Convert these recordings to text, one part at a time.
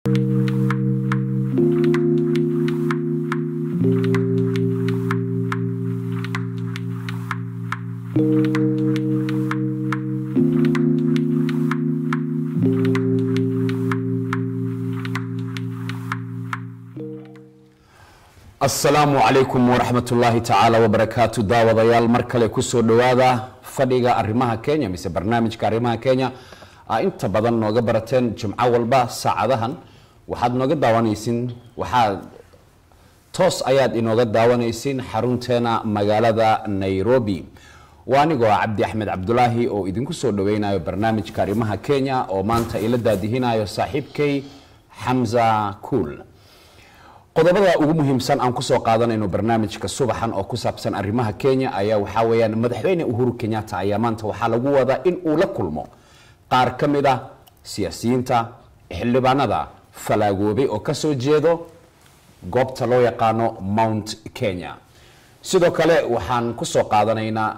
asalaamu calaykum waraxmat ullaahi tacaala wabarakaatu daawadayaal mar kale kusoo dhowaada fadhiga arrimaha kenya mise barnaamijka arrimaha kenya aa inta badan nooga barateen jimco walba saacadahan waxaad nooga daawanaysiin waxaad toos ayaad inooga daawanaysiin xarunteena magaalada nairobi waa anigoo ah cabdi axmed cabdulaahi oo idinku soo dhaweynayo barnaamijka arrimaha kenya oo maanta ila daadihinayo saaxiibkay xamza kuul qodobada ugu muhiimsan aan kusoo qaadanayno barnaamijka subaxan oo ku saabsan arrimaha kenya ayaa waxaa weeyaan madaxweyne uhuru kenyatta ayaa maanta waxaa lagu wadaa in uu la kulmo qaar ka mid ah siyaasiyiinta xildhibaanada falaagoobay oo kasoo jeedo goobta loo yaqaano mount kenya sidoo kale waxaan kusoo qaadanaynaa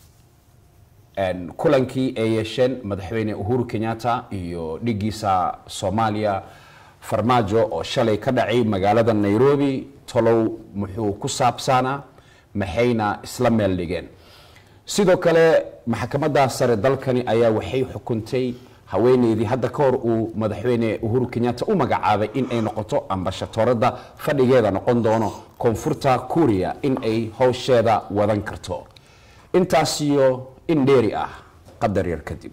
kulankii ay yeesheen madaxweyne uhuru kenyatta iyo dhigiisa soomaaliya farmaajo oo shalay ka dhacay magaalada nairobi tolow muxuu ku saabsanaa maxayna isla meel dhigeen sidoo kale maxkamadda sare dalkani ayaa waxay xukuntay haweeneydii hadda ka hor uu madaxweyne uhuru kenyatta u magacaabay in ay noqoto ambashatoorada fadhigeeda noqon doono koonfurta kuuriya in ay howsheeda wadan karto intaas iyo in dheeri ah qadar yar kadib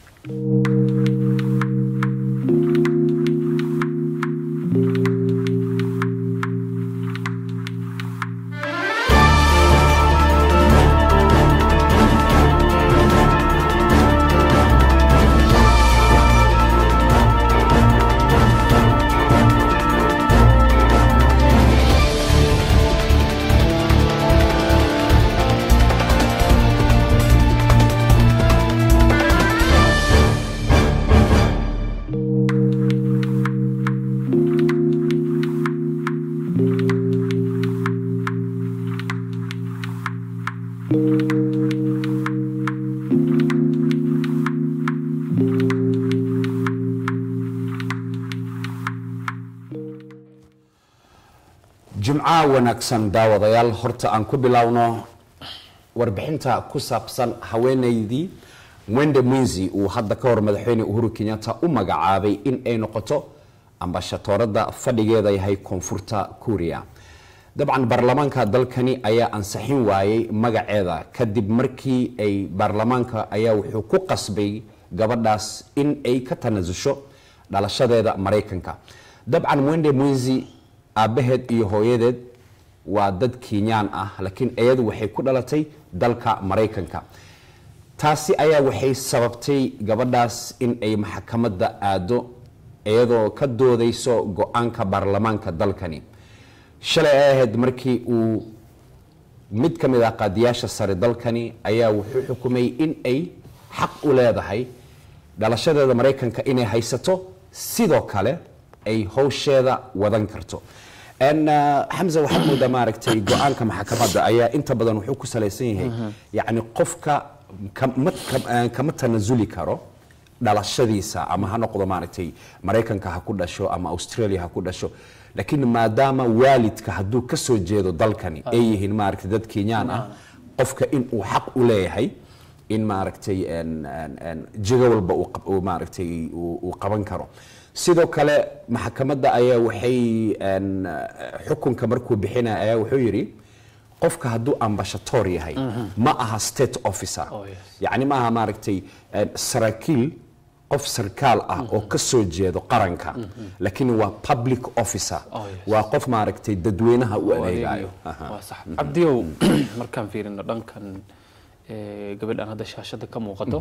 jimca wanaagsan daawadayaal horta aan ku bilowno warbixinta ku saabsan haweeneydii mwende mwinzi uu hadda ka hor madaxweyne uhuru kenyatta u magacaabay in ay noqoto ambashatoorada fadhigeeda yahay koonfurta kuuriya dabcan baarlamaanka dalkani ayaa ansixin waayey magaceeda kadib markii ay baarlamaanka ayaa wuxuu ku qasbay gabadhaas in ay ka tanasusho dhalashadeeda maraykanka dabcan mwende mwinzi aabbaheed iyo hooyadeed waa dad kenyaan ah laakiin iyadu waxay ku dhalatay dalka maraykanka taasi ayaa waxay sababtay gabadhaas in ay maxkamadda aado iyadoo ka doodayso go-aanka baarlamaanka dalkani shalay ay ahayd markii uu mid ka mid ah qaadiyaasha sare dalkani ayaa wuxuu xukumay in ay xaq u leedahay dhalashadeeda maraykanka inay haysato sidoo kale ay howsheeda wadan karto xamza waxaad moodaa maaragtay go-aanka maxkamadda ayaa inta badan wuxuu ku salaysan yahay yacni qofka kama tanasuli karo dhalashadiisa ama ha noqdo maaragtay maraykanka ha ku dhasho ama australia ha ku dhasho laakiin maadaama waalidka hadduu ka soo jeedo dalkani ay yihiin maaragtay dad kenyaan ah qofka in uu xaq u leeyahay in maaragtay jigo walba uu maaragtay uu qaban karo sidoo kale maxkamadda ayaa waxay xukunka markuu bixinaya ayaa wuxuu yidhi qofka hadduu ambashatoor yahay ma aha state officer yacni ma aha maaragtay saraakiil qof sarkaal ah oo ka soo jeedo qaranka laakiin waa public officer waa qof maaragtay dadweynaha u adeegayo cabdiyow markaan fiirino dhankan gabadhan hadda shaashada ka muuqato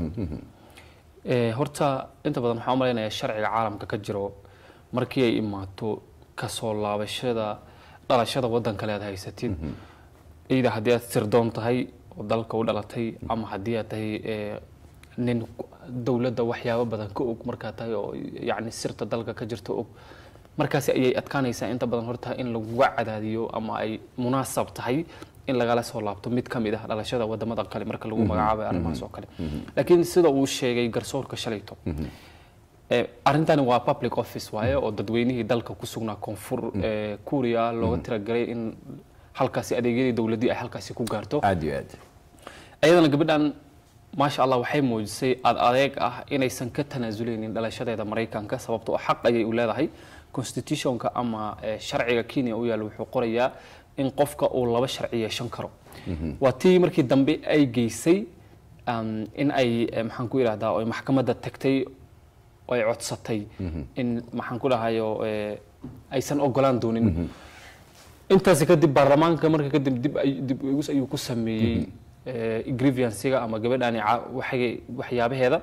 horta inta badan waxaan u malaynayaa sharciga caalamka ka jiro markii ay imaato kasoo laabashada dhalashada waddan kale aad haysatid iyada haddii aad sirdoon tahay oo dalka u dhalatay ama haddii aad tahay nin dowladda waxyaabo badan ka og markaa tahay oo yacni sirta dalka ka jirta og markaasi ayay adkaanaysaa inta badan horta in laguga cadaadiyo ama ay munaasab tahay in lagala soo laabto mid ka mid ah dhalashada wadamada kale marka lagu magacaabayo arrimahaas oo kale laakiin sida uu sheegay garsoorka shalayto Eh, arrintani waa public office waaye oo dadweynihii dalka ku sugnaa koonfur eh, kuuriya looga tiragalay in halkaasi adeegyadii dowladdii ay halkaasi ku gaarto aad iyo aad iyadana gabadhan maasha allah waxay muujisay ad adeeg ah inaysan ka tanaasuleynin dhalashadeeda maraykanka sababtoo ah xaq ayay u leedahay constitutionka ama eh, sharciga kenya u yaalla wuxuu qorayaa in qofka uu laba sharci yeeshan karo waa tii markii dambe ay geysay um, in ay eh, maxaan ku idhahdaa oo ay maxkamadda tagtay oo ay codsatay in maxaan ku dhahayo eh, aysan ogolaan doonin intaasi kadib baarlamaanka marka kadib dib ay- dib u eegis ayuu ku sameeyey eh, grievancega ama gabadhani ca- waxay- waxyaabaheeda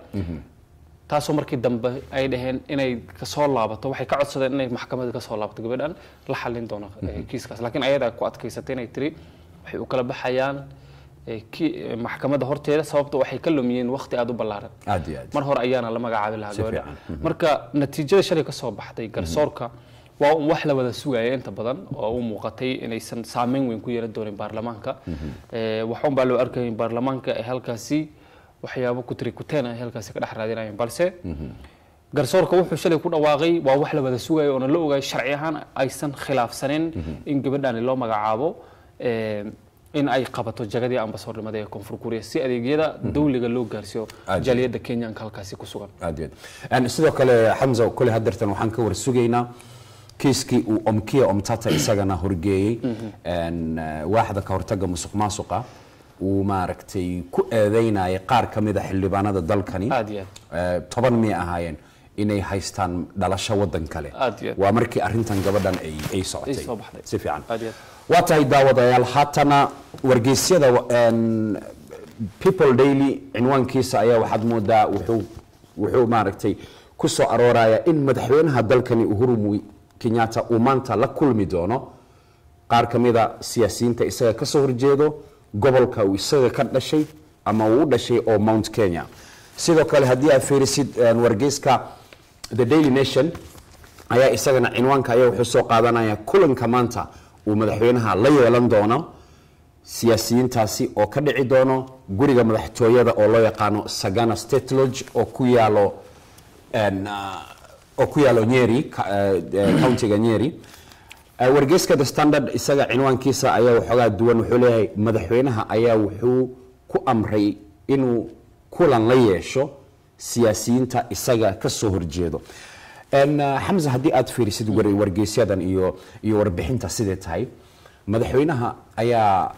taasoo markii dambe ay dhaheen inay kasoo laabato waxay ka codsadeen inay maxkamadda kasoo laabato gabadhan la xallin doono eh, kiiskaas laakiin ayadaa ku adkaysatay inay tiri waxay u kala baxayaan eh, ki- eh, maxkamadda horteeda sababto waxay ka lumiyeen waqti aada u ballaaran aad iyo aad mar hore ayaana la magacaabi lahaa Si gabadha fiican. marka natiijada shalay ka soo baxday garsoorka waa un wax la wada sugaya inta badan oo u muuqatay inaysan saameyn weyn ku yeelan doonin baarlamaanka Eh, waxun baa loo arkayay in baarlamaanka ay halkaasi waxyaabo ku tiri kuteen ay halkaasi ka dhex raadinayeen balse garsoorka wuxuu shalay ku dhawaaqay waa wax la wada sugayo oona la ogaay sharci ahaan aysan khilaafsanin in gabadhani loo magacaabo eh, in ay qabato jagadii ambasoornimada ee koonfur kuuriya si adeegyada dawliga loo gaarsiiyo Aad. jaaliyadda kenyanka halkaasi ku sugan aad iyo aad Een, sidoo kale xamza kole hadeertan waxaan ka war sugaynaa kiiskii uu omkia omtata isagana horgeeyey een, eh, waaxda ka hortaga musuq maasuqa uu maaragtay ku eedeynayay qaar ka mid a xildhibaanada dalkani Aad iyo Eh, toban miyay ahaayeen inay haystaan dhalasho wadan kale Aad iyo aad. waa markii arrintan gabadhan ay ay socotay Ay soo baxday. si fiican Aad iyo aad. waa tahay daawadayaal haatana wargeysyada een, people daily cinwaankiisa ayaa waxaad moodaa wuxuu wuxuu maaragtay ku soo arooraya in madaxweynaha dalkani uhuru Mui- kenyatta uu maanta la kulmi doono qaar ka mida siyaasiyiinta isaga ka soo horjeedo gobolka uu isaga ka dhashay ama uu u dhashay oo mount kenya sidoo kale haddii aad fiirisid een, wargeyska the daily nation ayaa isagana cinwaanka ayaa wuxuu soo qaadanaya kulanka maanta uu madaxweynaha la yeelan doono siyaasiyiintaasi oo ka dhici doono guriga madaxtooyada oo loo yaqaano sagana state lodge oo ku yaalo een, ah, oo ku yaalo nyeri ka- eh, eh, countiga nyeri Eh, wargeyska the standard isaga cinwaankiisa ayaa waxoogaa duwan wuxuu leeyahay madaxweynaha ayaa wuxuu ku amray inuu kulan la yeesho siyaasiyiinta isaga ka soo horjeedo En, ah, xamse haddii aad fiirisid war- wargeysyadan iyo iyo warbixinta sidee tahay madaxweynaha ayaa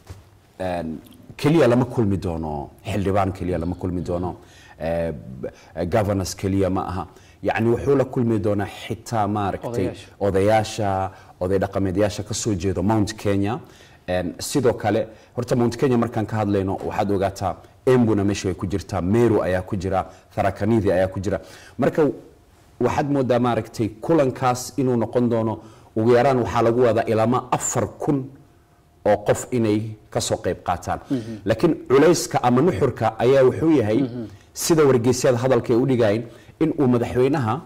een, keliya lama kulmi doono xildhibaan keliya lama kulmi doono eh, b- governors keliya ma aha yacni wuxuu la kulmi doonaa xitaa maaragtay Odayaasha. odayaasha oday dhaqameedyaasha ka soo jeedo mount kenya Een, sidoo kale horta mount kenya markaan ka hadlayno waxaad ogaataa embuna meesha way ku jirtaa meru ayaa ku jira tharakanidi ayaa ku jira marka waxaad moodaa maaragtay kulankaas inuu noqon doono ugu yaraan waxaa lagu wadaa ilama afar kun oo qof inay ka soo qayb qaataan laakiin culayska ama nuxurka ayaa wuxuu yahay sida wargeysyada hadalka ay u dhigayn in uu madaxweynaha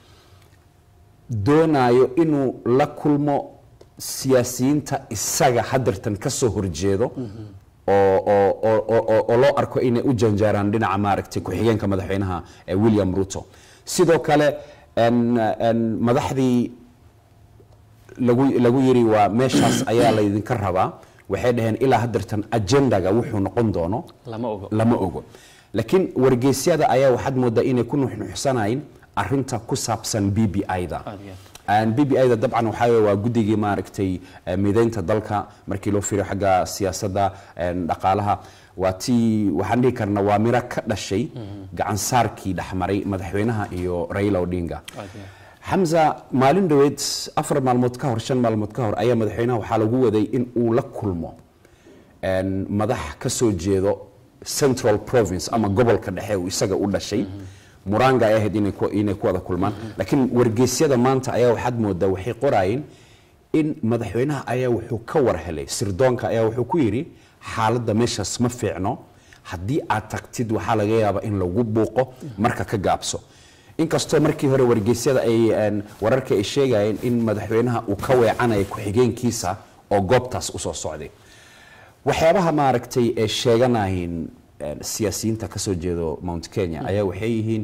doonayo inuu la kulmo siyaasiyiinta isaga hadeertan ka soo horjeedo oo oo- oo- oo- oo- oo loo arko inay u janjaaraan dhinaca maaragtay ku-xigeenka madaxweynaha eh, william ruto sidoo kale en- en madaxdii lagu lagu yiri waa meeshaas ayaa laydinka rabaa waxay dhaheen ilaa hadeertan ajendaga wuxuu noqon doono lama ogo lama ogo laakiin wargeysyada ayaa waxaad moodaa inay ku nuxnuxsanayn arinta ku saabsan b b i-da Aad iyo aad. b b i-da dabcan waxaa weeye waa guddigii maaragtay eh, mideynta dalka markii loo fiiriyo xagga siyaasadda en, dhaqaalaha waa tii waxaan dhihi karna waa miro ka dhashay gacan saarkii dhexmaray madaxweynaha iyo raila odinga Aad iyo aad. xamza maalin dhoweed afar maalmood ka hor shan maalmood ka hor ayaa madaxweynaha waxaa lagu waday in uu la kulmo een, madax ka soo jeedo central province ama gobolka dhexe uu isaga u dhashay muranga ay ahayd inay ku- inay ku wada kulmaan laakiin wargeysyada maanta ayaa waxaad moodaa waxay qoraayeen in madaxweynaha ayaa wuxuu ka war helay sirdoonka ayaa wuxuu ku yidhi xaaladda meeshaas ma fiicno haddii aad tagtid waxaa laga yaabaa in lagu buuqo marka ka gaabso inkastoo markii hore wargeysyada ay een, wararka ay sheegayeen in madaxweynaha uu ka weecanaya ku-xigeenkiisa oo goobtaas usoo socday waxyaabaha maaragtay ee sheeganayin een, siyaasiyiinta ka soo jeedo mount kenya ayaa waxay yihiin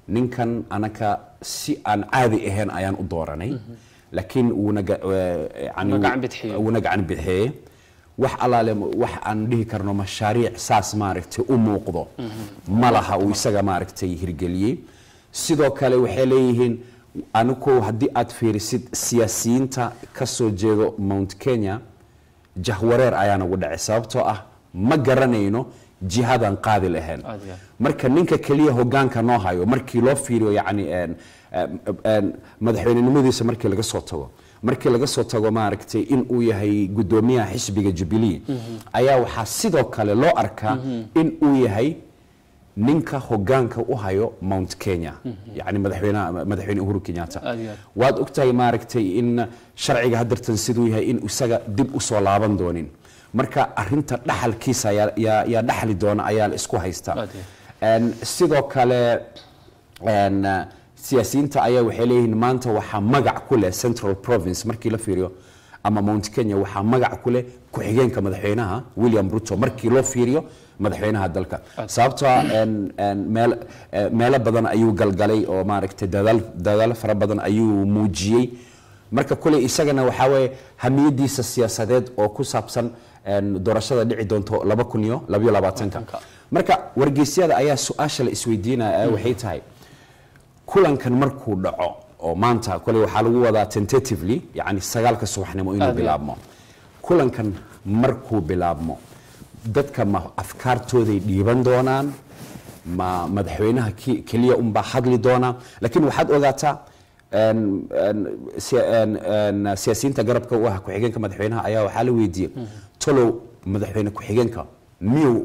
ninkan anaka si aan caadi ahayn ayaan u dooranay laakiin wuuna ga- eh, yani Wuuna gacan bidixiyey. wuuna gacan bidixiyey wax alaale wax aan dhihi karno mashaariic saas maaragtay u muuqdo ma laha uu isaga maaragtay hirgeliyey sidoo kale waxay leeyihiin anigu haddii aad fiirisid siyaasiyiinta ka soo jeedo mount kenya jahwareer ayaa nagu dhacay sababtoo ah ma garanayno jihadan qaadi lahayn Aad iyo aad. marka ninka keliya hogaanka noo hayo markii loo fiiriyo yani een, een, een, madaxweynenimadiisa markii laga soo tago markii laga soo tago maaragtay in uu yahay gudoomiyaha xisbiga jubilee ayaa waxaa sidoo kale loo arkaa in uu yahay ninka hogaanka u hayo mount kenya yani madaxweynaha madaxweyne uhuru kenyatta Aad iyo aad. waad ogtahay maaragtay in sharciga haddartan siduu yahay in isaga dib u soo laaban doonin marka arinta dhaxalkiisa yaa- yaa yaa dhaxli doona ayaa la isku haystaa Aad iyo Een, sidoo kale een, uh, siyaasiyiinta ayaa waxay leeyihiin maanta waxaa magac ku leh central province markii la fiiriyo ama mount kenya waxaa magac ku leh ku-xigeenka madaxweynaha william ruto markii loo fiiriyo madaxweynaha dalka sababtoo ah een, een, meel eh, meelo badan ayuu galgalay oo maaragtay dadaal dadaal fara badan ayuu muujiyey marka kuley isagana waxaa weeye hamiyadiisa siyaasadeed oo ku saabsan een, doorashada dhici doonto laba kun iyo labayo labaatanka marka wargeysyada ayaa su-aasha la isweydiinaya waxay tahay kulankan markuu dhaco oo maanta kole waxaa lagu wadaa tentatively yani sagaalka subaxnimo inuu Aad iyo bilaabmo kulankan markuu bilaabmo dadka ma afkaartooday dhiiban doonaan ma madaxweynaha ki- keliya unbaa hadli doona laakiin waxaad ogaataa een, een, siya- een, een, siyaasiyiinta garabka u ah ku-xigeenka madaxweynaha ayaa waxaa la weydiiyey tolow madaxweyne ku-xigeenka miyuu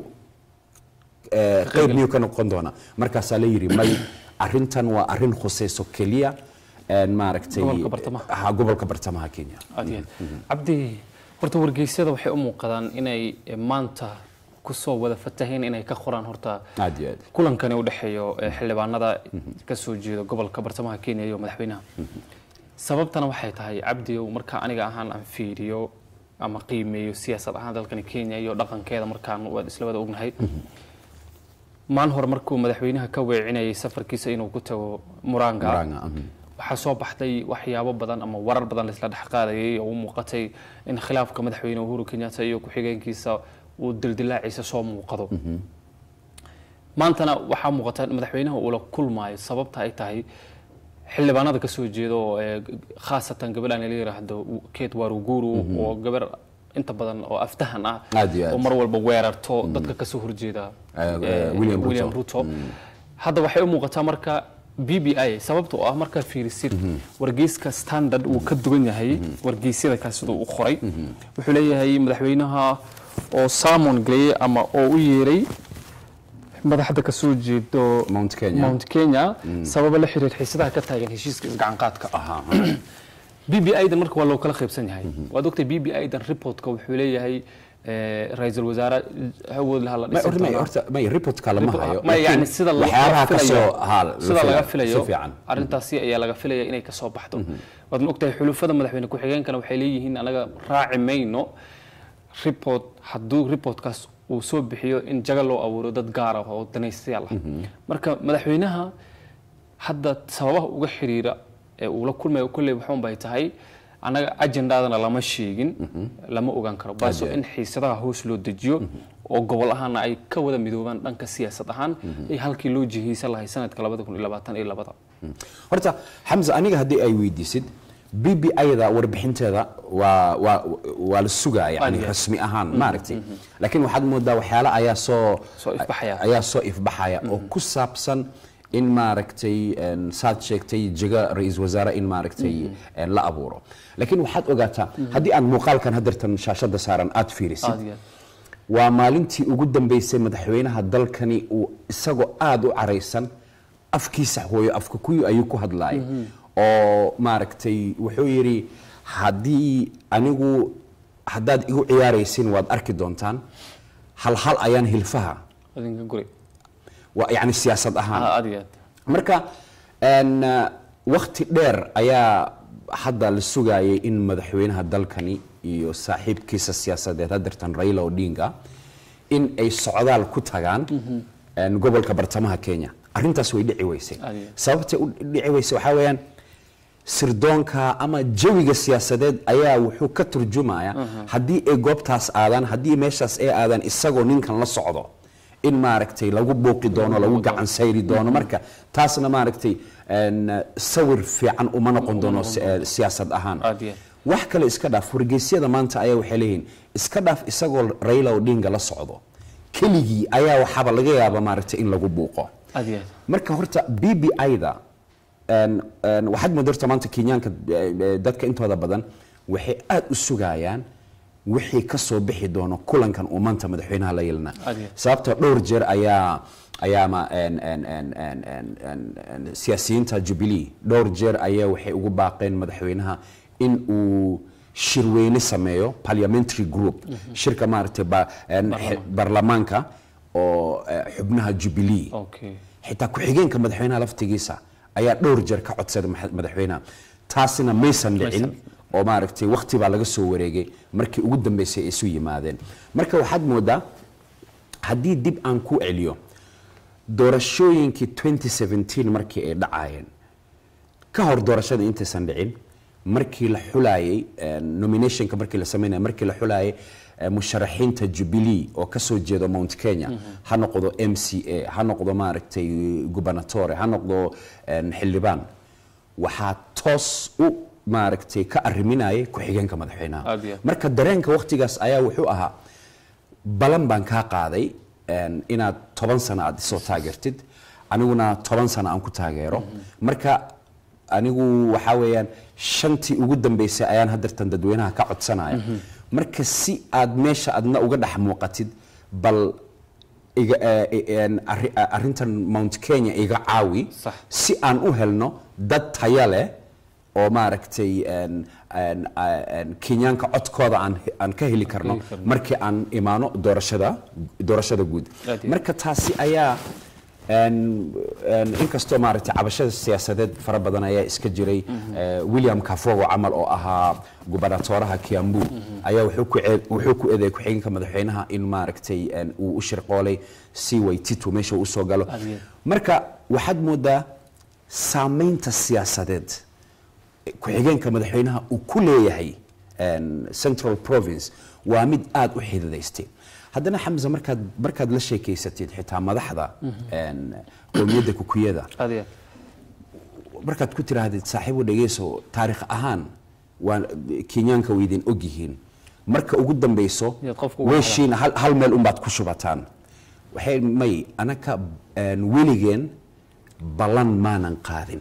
eh, qayb miyuu ka noqon doona markaasaa la yidhi may arintan waa arin khusayso keliya een, maaragtay Gobolka bartamaha. ha gobolka bartamaha kenya aad iyo aad cabdi horta wargeysyada waxay u muuqdaan inay eh, maanta kusoo wada fataheen inay ka qoraan horta aad iyo aad kulankani u dhexeeyo eh, xildhibaanada ka soo jeeda gobolka bartamaha kenya iyo madaxweynaha sababtana waxay tahay cabdiyow marka aniga ahaan aan fiiriyo ama qiimeeyo siyaasad ahaan dalkani kenya iyo dhaqankeeda markaan waad isla wada ognahay maalin hore markuu madaxweynaha ka weecinayay safarkiisa inuu ku tago muranga Murang'a, mhm. waxaa soo baxday waxyaabo badan ama warar badan laisla dhex qaadayay oo u muuqatay in khilaafka madaxweyne uhuru kenyatta iyo ku-xigeenkiisa uu dildilaaciisa soo muuqado maantana waxaa muuqata in madaxweynaha uu la kulmaayo sababta ay tahay xildhibaanada ka soo jeeda oo ee, khaasatan gabadhan la yiraahdo kate waruguru oo gabar inta badan oo aftahan ah Aad iyo aad. oo mar walba weerarto dadka kasoo horjeeda Eh, eh, eh, William Ruto. William Ruto hadda waxay u muuqataa marka b b i sababta oo ah markaad fiirisid wargeyska standard uu ka duwan yahay wargeysyada kaas siduu u qoray wuxuu leeyahay madaxweynaha oo salmon geliyey ama oo u yeeray madaxda ka soo jeedo Mount Kenya. Mount Kenya sababa la xiriir xiisadaha ka taagan heshiiska isgacan qaadka Aha. b b i dan marka waa loo kala qaybsan yahay waad ogtay b b i dan reportka wuxuu leeyahay eh, ra-iisul wasaare awood laha la may dhisi horta may doonaa. horta may reportka lama hayo ma yani laakiin sida laga waxyaabaha ka filayo soo ha la sida laga filayo si fiican arrintaasi ayaa laga filaya inay kasoo baxdo waad ma ogtahay xulufada madaxweyne ku-xigeenkana waxay leeyihiin anaga raaci mayno report hadduu reportkaas uu soo bixiyo in jaga loo abuuro dad gaar ah oo danaystayaal ah marka madaxweynaha hadda sababaha uga xiriira ee uu la kulmayo kolley waxuun bay tahay annaga ajendaadana lama sheegin lama ogaan karo balse in xiisadaha hoos loo dejiyo oo gobol ahaana ay ka wada midoobaan dhanka siyaasad ahaan ay halkii loo jihaysan lahay sanadka labada kun iyo labaatan iyo labada horta xamse aniga haddii ay weydiisid b b i-da warbixinteeda waa waa waa la sugaa yani Aad. rasmi ahaan maaragtay laakiin waxaad moodaa waxyaale ayaa soo Soo ifbaxaya. ayaa soo ifbaxaya oo ku saabsan in maaragtay een, saad sheegtay jiga ra-iisul wasaare in maaragtay een, la abuuro laakiin waxaad ogaataa haddii aan muuqaalkan haddeertan shaashada saaran aad fiirisid aad iyo aad waa maalintii ugu dambeysay madaxweynaha dalkani uu isagoo aada u caraysan afkiisa hooyo afka kuyu ayuu ku hadlaayay oo maaragtay wuxuu yidhi haddii anigu haddaad igu ciyaaraysin waad arki doontaan hal hal ayaan hilfaha adinka guri waa yacni siyaasad ahaan Ah, aad iyo aad marka een, uh, wakhti dheer ayaa hadda la sugayay in madaxweynaha dalkani iyo saaxiibkiisa siyaasadeed haddeertan raila odinga in ay socdaal ku tagaan een, gobolka bartamaha kenya arrintaas way dhici weysay Aad iyo aad. sababtay u dhici weysay waxaa weeyaan sirdoonka ama jawiga siyaasadeed ayaa wuxuu ka turjumaya haddii ay goobtaas aadaan haddii meeshaas ay aadaan isagoo ninkan la socdo in maaragtay lagu buuqi doono lagu gacan sayri doono marka taasna maaragtay een, sawir fiican uma noqon doono si- eh, siyaasad ahaan Aad iyo aad. wax kale iska dhaaf wargeysyada maanta ayaa waxay leeyihiin iska dhaaf isagoo Raila Odinga la socdo keligii ayaa waxaaba laga yaaba maaragtay in lagu buuqo aad iyo aad marka horta BBI-da een, een, waxaad moodarta maanta kenyaanka eh, eh, dadka intooda badan waxay aad u sugayaan wixii ka soo bixi doono kulankan uu maanta madaxweynaha la yeelana Aad iyo aad. sababtoo dhowr jeer ayaa ayaa ma een, een, een, een, een, een, een, siyaasiyiinta Jubilee dhowr jeer ayaa waxay ugu baaqeen madaxweynaha in uu shirweyne sameeyo parliamentary group shirka maaragtay ba- een, xe- baarlamaanka oo eh, xubnaha Jubilee okay xitaa ku-xigeenka madaxweynaha laftigiisa ayaa dhowr jeer ka codsaday maxa- madaxweynaha taasina maysan dhicin oo maaragtay waqti baa laga soo wareegay markii ugu dambeysay ay isu yimaadeen marka waxaad moodaa haddii dib aan ku celiyo doorashooyinkii 2017 markii ay dhacaayeen ka hor doorashada intaysan dhicin markii la xulayay nominationka markii la sameynaya markii la xulayay eh, musharaxiinta Jubilee oo ka soo jeedo Mount Kenya ha noqdo MCA ha noqdo maaragtay gubernatore ha noqdo eh, xildhibaan waxaa toos u maaragtay ka arriminayay ku-xigeenka madaxweynaha Aad iyo aad. marka dareenka waqtigaas ayaa wuxuu ahaa balan baan kaa qaaday een, inaad toban sano aad isoo taageertid aniguna toban sano aan ku taageero marka anigu waxaa weeyaan shantii ugu dambeysay ayaan hadeertan dadweynaha ka codsanaya marka si aad meesha adna uga dhex muuqatid bal iga eh, eh, een, arri- eh, arrintan mount kenya iga caawi Sax. si aan u helno dad taya leh oo maaragtay een, een, een, kenyaanka codkooda aan aan ka heli karno heli karno. markii aan imaano doorashada doorashada guud Aad iyo marka taasi ayaa een, een, inkastoo maaragtay cabashada siyaasadeed fara badan ayaa iska jiray eh, william kafogo camal oo ahaa gubernatoraha kiambu ayaa wuxuu ku cee- wuxuu ku eedeeyay ku-xigeenka madaxweynaha in maaragtay een, uu u shirqoolay si waytitu meesha uu usoo galo Aad iyo marka waxaad moodaa saamaynta siyaasadeed ku-xigeenka madaxweynaha uu ku leeyahay een, central province waa mid aad u xididaystay haddana xamse markaad markaad la sheekeysatid xitaa madaxda een, qowmiyadda kukuyada aad iyo aad markaad ku tiraahdid saaxiibo dhegeyso taariikh ahaan waa kenyaanka way idin ogyihiin marka ugu dambeyso Yaad qofka ugu weeshiina hal, hal meel unbaad ku shubataan waxay may anaka een, weligeen ballan maanan qaadin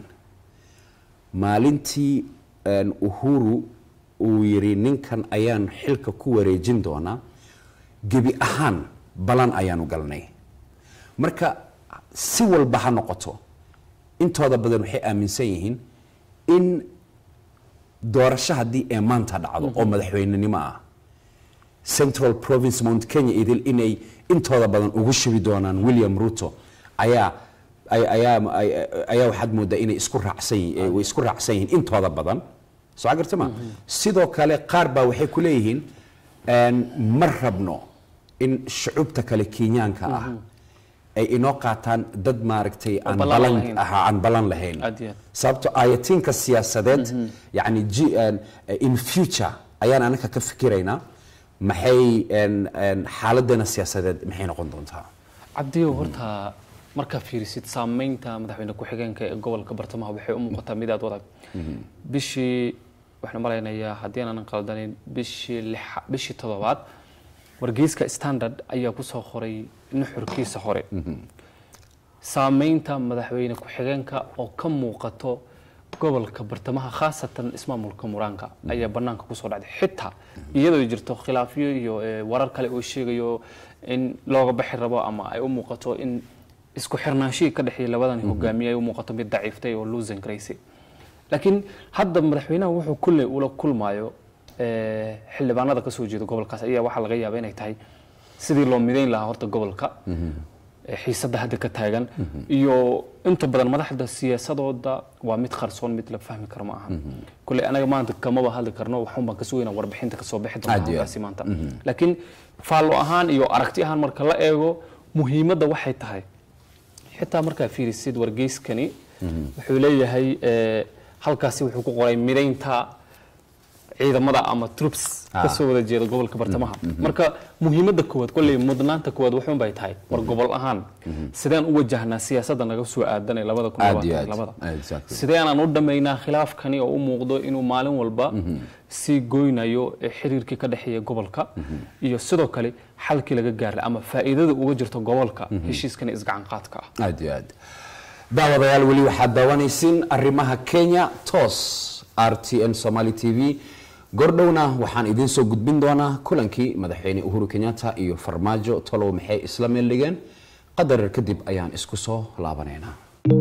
maalintii een, uhuru uu yidhi ninkan ayaan xilka ku wareejin doonaa gebi ahaan ballan ayaanu galnay marka si walba ha noqoto intooda badan waxay aaminsan yihiin in doorasho haddii ee maanta dhacdo oo madaxweynenimo ah central province mount kenya idil inay intooda badan ugu shubi doonaan william ruto ayaa ay- ayaa ay- ayaa waxaad moodaa inay isku raacsan yihiin way isku raacsan yihiin intooda badan soo garta ma sidoo kale qaar baa waxay ku leeyihiin een, ma rabno in shucubta kale kenyaanka ah ay inoo qaataan dad maaragtay aan ballan balan lahayn. aha aan balan lahayn Aad iyo aad. sababto ayatiinka siyaasadeed yani ji- een, in future ayaan anaka ka fikiraynaa maxay een, een, xaaladdeena siyaasadeed maxay noqon doontaa cabdiyo horta markaa fiirisid saamaynta madaxweyne ku-xigeenka ee gobolka bartamaha waxay u muuqataa mid aad u adag bishii waxaan malaynayaa haddii aanan qaldanin bishii lixa- bishii toddobaad wargeyska standard ayaa kusoo qoray nuxurkiisa hore saamaynta madaxweyne ku-xigeenka oo ka muuqato gobolka bartamaha khaasatan ismaamulka muraanka ayaa banaanka kusoo dhacday xitaa iyadoo jirto khilaafyo iyo eh, warar kale oo sheegayo in looga baxi rabo ama ay u muuqato in isku xirnaanshihii ka dhexeeya labadan hogaamiye ay u muuqato mid daciiftay oo loosan garaysay laakiin hadda madaxweynaha wuxuu kulley ula kulmayo eh, xildhibaanada ka soo jeeda gobolkaas ayaa waxaa laga yaabaa inay tahay sidii loo midayn lahaa horta gobolka eh, xiisadda hadda ka taagan iyo inta badan madaxda siyaasadooda waa mid qarsoon mid la fahmi karo ma aha kulley anaga maanta kamaba hadli karno waxun baan ka sugaynaa warbixinta kasoo bixi doonta Aad iyo aad. halkaasi maanta laakiin faallo ahaan iyo aragti ahaan marka la eego muhiimadda waxay tahay xitaa markaa fiirisid wargeyskani wuxuu leeyahay eh, halkaasi wuxuu ku qoray midaynta ciidamada ama troops Ah. ka soo wada jeeda gobolka bartamaha marka muhiimadda koowaad kolley mudnaanta koowaad wuxuun bay tahay war gobol ahaan sideen u wajahnaa siyaasadda naga soo aadan ee labada kun Aad iyo labaatan aad. iyo labada Exactly. sideenaan u dhammaynaa khilaafkani oo u muuqdo inuu maalin walba sii goynayo ee xiriirkii ka dhexeeya gobolka iyo sidoo kale xalkii laga gaaray ama faa'iidada uga jirto gobolka heshiiskani isgacan qaadka ah aad iyo aad daawadayaal weli waxaad daawanaysiin arrimaha kenya toos r t n somali t v gordhowna waxaan idiin soo gudbin doonaa kulankii madaxweyne uhuru kenyatta iyo farmaajo tolow maxay isla meel dhigeen qadar kadib ayaan isku soo laabanaynaa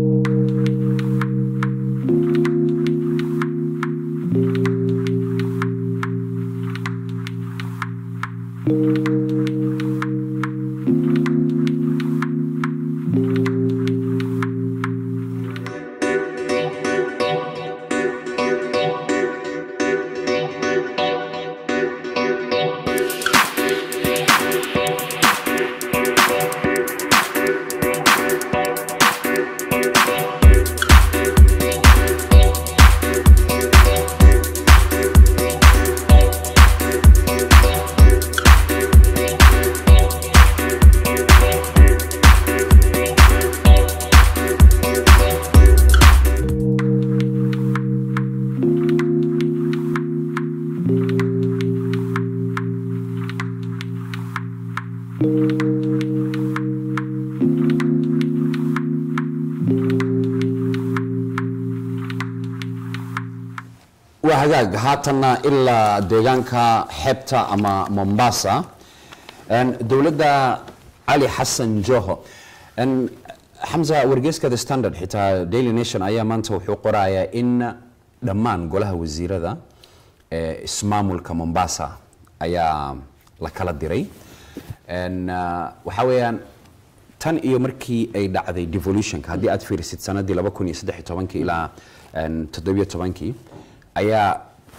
waa hagaag haatanna ilaa deegaanka xeebta ama mombasa En, dowladda cali xasan joho En, xamza wargeyska the standard xitaa daily nation ayaa maanta wuxuu qorayaa in dhammaan golaha wasiirada ee ismaamulka mombasa ayaa la kala diray En, uh, waxaa weeyaan tan iyo markii ay dhacday devolutionka haddii aad fiirisid sanadii laba kun iyo saddex iyo tobankii ilaa en, toddobiyo tobankii ayaa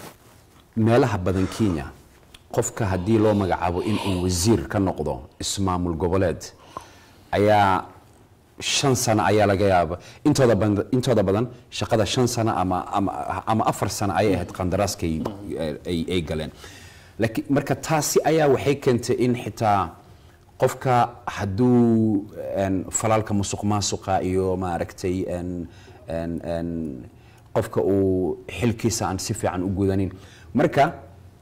meelaha badan kenya qofka haddii loo magacaabo in uu wasiir ka noqdo ismaamul goboleed ayaa shan sano ayaa laga yaaba intooda badan, intooda badan shaqada shan sano ama, ama, ama afar sano ayay ahayd qandaraaskay ay, ay galeen laakiin marka taasi ayaa waxay keentay in xitaa qofka hadduu en, falaalka musuq maasuqa iyo maaragtay en, en, en, qofka uu xilkiisa aan si fiican u gudanin marka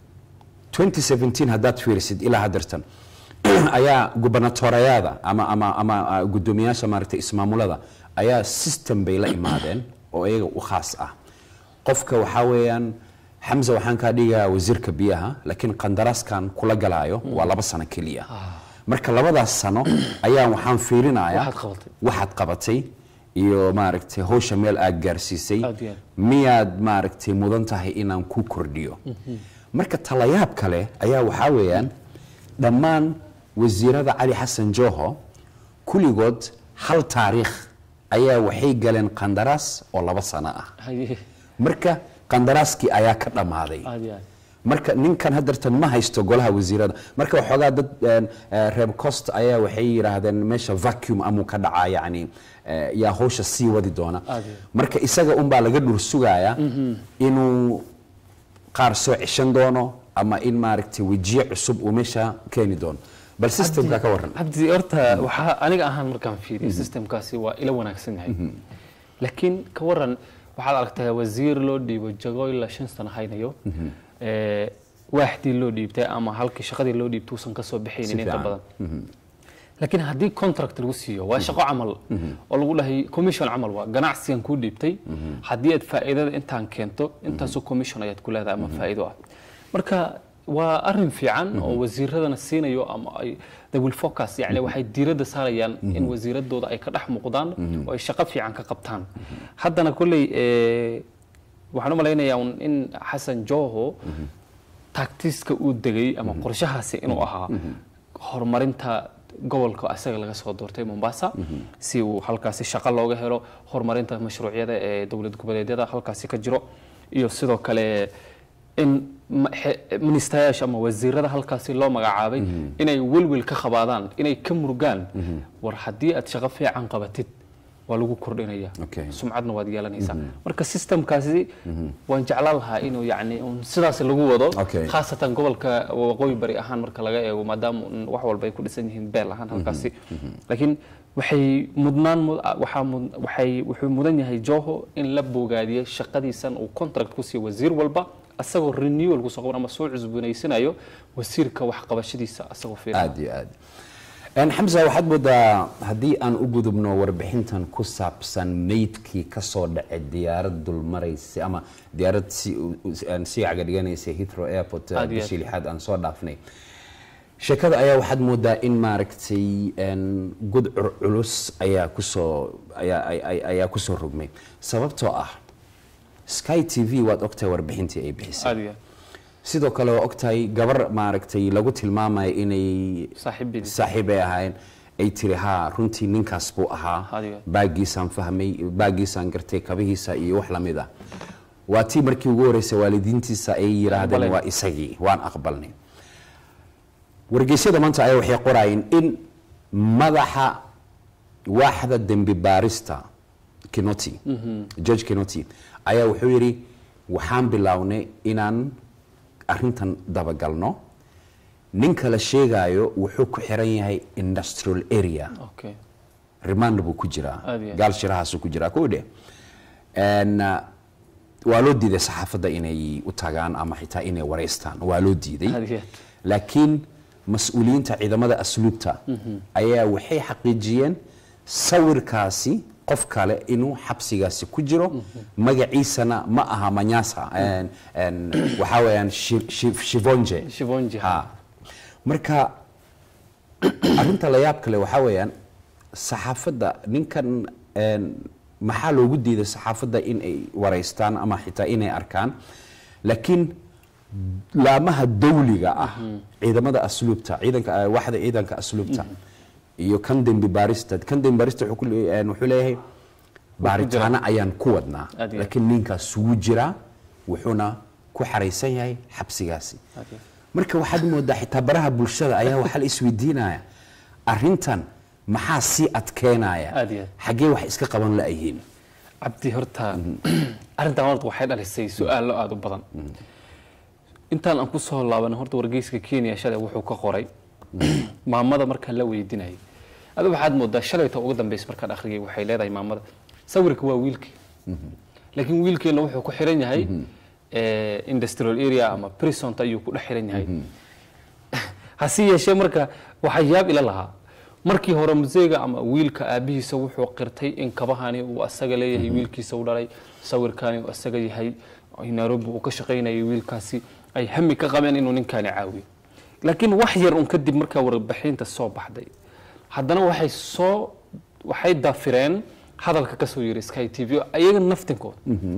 2017 haddaad fiirisid ilaa haddeertan ayaa gubernatoreyaada ama, ama, ama ah, guddoomiyaasha maaragtay ismaamulada ayaa system bay la imaadeen oo iyaga u khaas ah qofka waxaa weeyaan xamza waxaan kaa dhigayaa wasiirka biyaha laakiin qandaraaskan kula galaayo waa laba sano keliya marka labadaas sano ayaa waxaan fiirinayaa Waxaad qabatay. waxaad qabatay iyo maaragtay hawsha meel aad gaarsiisay Aad iyo aad. miyaad maaragtay mudan tahay inaan ku kordhiyo marka talayaab kale ayaa waxaa weeyaan dhammaan wasiirada cali xasan joho kulligood hal taariikh ayaa waxay galeen qandaraas oo laba sano ah Haye, marka qandaraaskii ayaa ka dhammaaday aad iyo aad. marka ninkan haddeertan ma haysto golaha wasiirada marka waxoogaa dad een, eh, reer cost ayaa waxay yidhaahdeen meesha vacuum amuu ka dhacaa yacni eh, yaa hawsha sii wadi doona Aad iyo. marka isaga unbaa laga dhur sugaaya inuu qaar soo ceshan doono ama in maaragtay wejiye cusub uu meesha keeni doono bal systemka ka waran cabdi horta waxaa aniga ahaan markaan fiiriyo systemkaasi waa ila wanaagsan yahay laakiin ka waran waxaad aragtaa wasiir loo dhiibo jago ilaa shan sano haynayo ee, waaxdii loo dhiibtay ama halkii shaqadii loo dhiibtay uusan kasoo bixaynin inta fiican. badan laakiin haddii contract lagu siiyo waa shaqo camal oo lagu dhahay commission camal waa ganacsigan kuu dhiibtay haddii aad faa'iidada intaan keento intaasoo commission ayaad ku leedahay ama faa'iido ah marka waa arin fiican oo wasiiradana siinayo ama ay they will focus yani waxay diiradda saarayaan in wasiiradooda ay ka dhex muuqdaan oo ay shaqo fiican ka qabtaan haddana kolley eh, waxaan u malaynayaa un in xasan joho taktiska uu degay ama qorshahaasi inuu ahaa horumarinta gobolka asaga laga soo doortay Mombasa si uu halkaasi shaqo looga helo horumarinta mashruucyada ee dowlad goboleedyada halkaasi ka jiro iyo sidoo kale in ma- xe- ministayaasha ama wasiirada halkaasi loo magacaabay inay welwel ka qabaadaan inay ka murugaan war haddii aad shaqo fiican qabatid waa lagu kordhinaya Okay. sumcadna waad yeelanaysaa marka systemkaasi waan jeclaan lahaa inuu yacni un sidaas lagu wado Okay. khaasatan gobolka waqooyi bari ahaan marka laga eego maadaama un wax walba ay ku dhisan yihiin beel ahaan halkaasi laakiin waxay mudnaan mud- waxaa mud- waxay wuxuu mudan yahay joho in la bogaadiyo shaqadiisan uu contract ku siiyo wasiir walba asagoo renewal kusoo qaban ama soo cusboonaysanayo wasiirka waxqabashadiisa asagoo fiirin aad iyo aad En, xamsa waxaad moodaa haddii aan u gudubno warbixintan ku saabsan meydkii kasoo dhacay diyaarad dulmaraysay ama diyaarad si aan sii cagadhiganaysay heathrow airport eh, Aad iyo aad. bishii lixaad aan soo dhaafnay sheekada ayaa waxaad moodaa in maaragtay en, gudcur culus ayaa kusoo ayaa ay- ay- ayaa kusoo rogmay sababtoo ah sky t v waad ogtahay warbixintii ay bixisay aad iyo aad sidoo kale waa ogtahay gabar maaragtay lagu tilmaamayo inay saaxiibadii saaxiib ay ahaayeen ay tiri haa runtii ninkaas buu ahaa Adiga. baagiisaan fahmay baagiisaan gartay kabihiisa iyo wax lamid ah waa tii markii ugu horeysay waalidiintiisa ay yiraahdeen Aqbaleen. waa isagii waan aqbalnay wargeysyada maanta ayaa waxay qoraayeen in madaxa waaxda dembi baarista kinoti george kinoti ayaa wuxuu yidhi waxaan bilownay inaan arrintan dabagalno ninka la sheegaayo wuxuu ku xiran yahay industrial area okay remand buu ku jiraa Aad iyo aad. gaal shirahaasuu ku jiraa kow dhe En, uh, waa loo diiday saxaafadda inay u tagaan ama xitaa inay wareystaan waa loo diiday Aad iyo aad. laakiin mas-uuliyiinta ciidamada asluubta ayaa waxay xaqiijiyeen sawirkaasi qof kale inuu xabsigaasi ku jiro magaciisana ma aha manyasa En- en, waxaa weeyaan Shi- Shi- shivonje shivonji ha marka arrinta la yaab kale waxaa weeyaan saxaafadda ninkan een, maxaa loogu diiday saxaafadda in ay wareystaan ama xitaa inay arkaan laakiin laamaha dawliga ah ciidamada asluubta ciidanka eh, waxda ciidanka asluubta iyo kan dembi baarista kan dembi baarista wuxuu ku le- een, wuxuu leeyahay baaritaano ayaan ku wadnaa Aad iyo aad. laakiin ninkaas wuu jiraa wuxuuna ku xaraysan yahay xabsigaasi Aad iyo aad. marka waxaad moodaa xitaa baraha bulshada ayaa waxaa la isweydiinaya arrintan maxaa sii adkeenaya Aad iyo aad. xaggee wax iska qaban la-yihiin cabdi horta arrintan horta waxay dhalisay su-aalo aada u badan intaan aan kusoo laabanay horta wargeyska kenya shalay wuxuu ka qoray maamada markaan la weydiinayay adi waxaad moodaa shalayta ugu dambeysa markaan akhriyay waxay leedahay maamada sawirka waa wiilkii laakiin wiilkeena wuxuu ku xiran yahay eh, industrial area ama prisonta ayuu ku dhex xiran yahay hase yeeshee marka waxaa yaab ila lahaa markii hore museega ama wiilka aabihiisa wuxuu qirtay in kabahani uu asaga leeyahay wiilkiisa u dhalay sawirkani uu asaga yahay nairobi uu ka shaqaynayay wiilkaasi ay hami ka qabeen inuu ninkani caawiyo laakiin wax yar un kadib markaa warbixinta soo baxday haddana waxay soo waxay dafireen hadalka kasoo yiri sky t v ayaga naftinkooda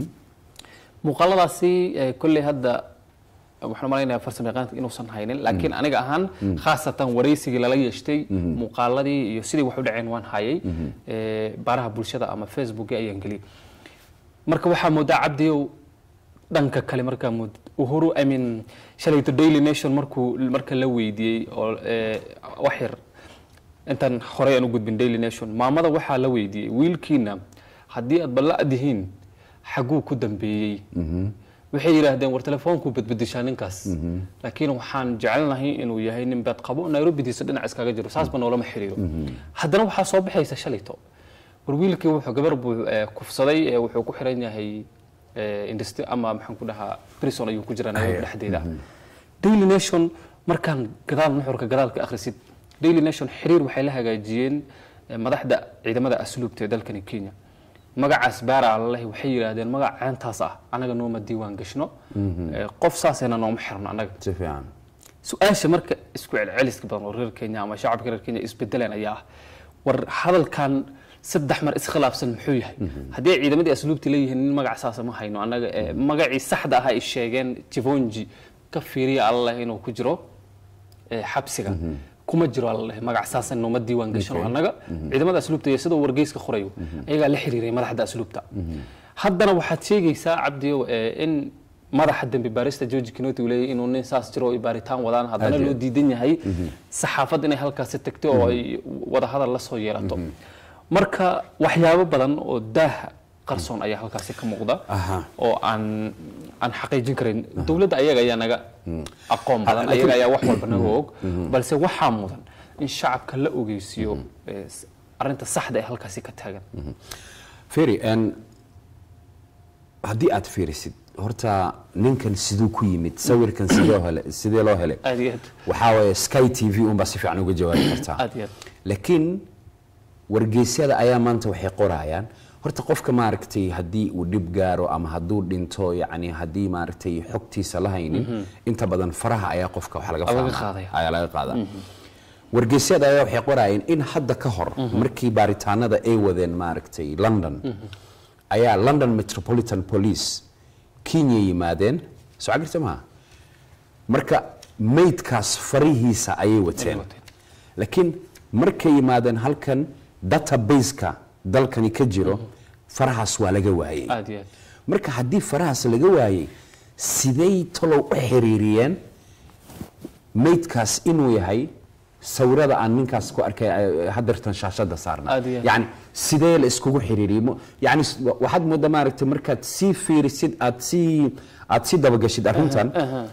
muuqaaladaasi eh, kolley hadda waxaan malaynayaa farsamo yaqaanka inuusan haynin laakiin aniga ahaan khaasatan waraysigii lala yeeshtay muuqaaladii iyo sidii wax u dhaceen waan hayay eh, baraha bulshada ama facebooki ayaan geliyay marka waxaa moodaa cabdiyow dhanka kale markaa mood uhuru i mean shalayto daily nation markuu marka la weydiiyey oo eh, wax yar intaan horey aan u gudbin daily nation maamada waxaa la weydiiyey wiilkiina haddii aad balla'dihiin xaguu ku dambeeyey waxay yidhaahdeen war telefoonku badbedeshaa ninkaas laakiin waxaan jecelnahay inuu yahay nin beed qabo nairobidiisa dhinac iskaga jiro saasba noolama xiriiro haddana waxaa soo baxaysa shalayto war wiilkii wuxuu gabar buu eh, kufsaday eh, wuxuu ku xiran yahay eh, industry ama maxaan ku dhahaa prison ayuu ku jiraa nairobi dhexdeeda daily nation markaan gadaal nuxurka gadaalka akhrisid daily nation xiriir waxay la hagaajiyeen eh, madaxda ciidamada asluubta ee dalkani kenya magacaas baara alleh waxay yidhaahdeen magac ceentaas ah anaga nooma diiwaan gashno Eh, qof saasayna nooma xirno annaga si fiican su-aasha marka isku celceliska badan oo reer kenya ama shacabka reer kenya isbedeleen ayaa ah war hadalkan saddex mar iskhilaafsan muxuu yahay haddii ay ciidamadii asluubti leeyihiin nin magac saasa ma hayno annaga eh, magacii saxda ah ay sheegeen jivonji ka fiiriya alleh inuu ku jiro eh, xabsiga kuma jiro alleh magac saasa nooma diiwaan gashano Okay. annaga ciidamada asluubta iyo sidoo wargeyska qorayo ayagaa la xiriiray madaxda asluubta haddana waxaad sheegaysaa cabdiyow eh, in madaxa dembi baarista george kinoti uu leeyahay inuu nin saas jiro oo ay baaritaan wadaan haddana Aad iyo loo diidan yahay saxaafad inay halkaasi tagto oo ay wada hadal la soo yeelato marka waxyaabo badan oo daaha qarsoon ayaa halkaasi ka muuqda Aha. oo aan aan xaqiijin karin dowladda ayaga ayaa naga aqoon badan laakiin- ayaga ayaa wax walba naga og balse waxaa mudan in shacabka la ogeysiiyo eh, s- arrinta saxda ee halkaasi ka taagan feri n haddii aad fiirisid horta ninkan siduu ku yimid sawirkan sidoo hele sidee loo helay aad iyo aad waxaa waaye sky t v unbaa si fiican uga jawaabi kartaa aad iyo aad laakiin wargeysyada ayaa maanta waxay qorayaan horta qofka maaragtay haddii uu dhib gaaro ama hadduu dhinto yacni haddii maaragtay xogtiisa la haynin inta badan faraha ayaa qofka wax laga Laga fahmaa. qaadaya. ayaa laga qaadaa wargeysyada ayaa waxay qorayeen in hadda ka hor markii baaritaanada ay wadeen maaragtay london ayaa london metropolitan police kenya yimaadeen soo cagirta maha marka maydkaas farihiisa ayay wateen wateen. laakiin markay yimaadeen halkan databaseka dalkani ka jiro farahaas waa laga waayey aad iyo aad marka haddii farahaas laga waayey siday talow u xiriiriyeen maydkaas inuu yahay sawirada aan ninkaas ku arkay eh, hadeertan shaashada saarna Aad iyo aad. yani sidee la iskugu xiriiriyey Mo- yani s- wa- waxaad moodaa maaragtay markaad sii fiirisid aad sii aad sii dabagashid arrintan